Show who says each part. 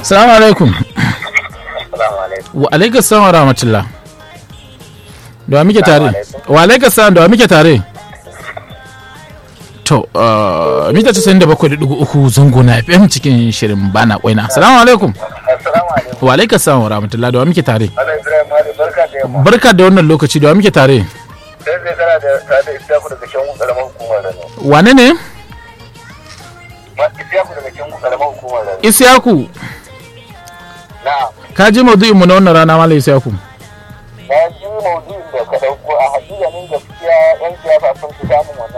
Speaker 1: salamu alaikum
Speaker 2: Assalamu alaikum.
Speaker 1: wa alaikum salam wa rahmatullah da wa muke tare
Speaker 2: Assalamu
Speaker 1: wa alaikum salam da wa muke tare to uh, mita 97.3 zango na fm cikin shirin bana kwaina salamu alaikum
Speaker 2: Assalamu alaikum.
Speaker 1: wa alaikum salam wa rahmatullah da wa muke tare
Speaker 2: Allah Ibrahim Ali barka da yamma.
Speaker 1: barka da wannan lokaci da wa muke tare
Speaker 2: Sai zai kana da tare da Isiyaku daga can karamar hukumar Rano.
Speaker 1: wane ne
Speaker 2: Ma Isiyaku daga can karamar hukumar Rano.
Speaker 1: isyaku
Speaker 2: Na'am.
Speaker 1: ka ji maudu'in mu na wannan rana malam isyaku
Speaker 2: Na ji maudu'in da ka dauko a hakikanin gaskiya yan siyasa sun fi samun wannan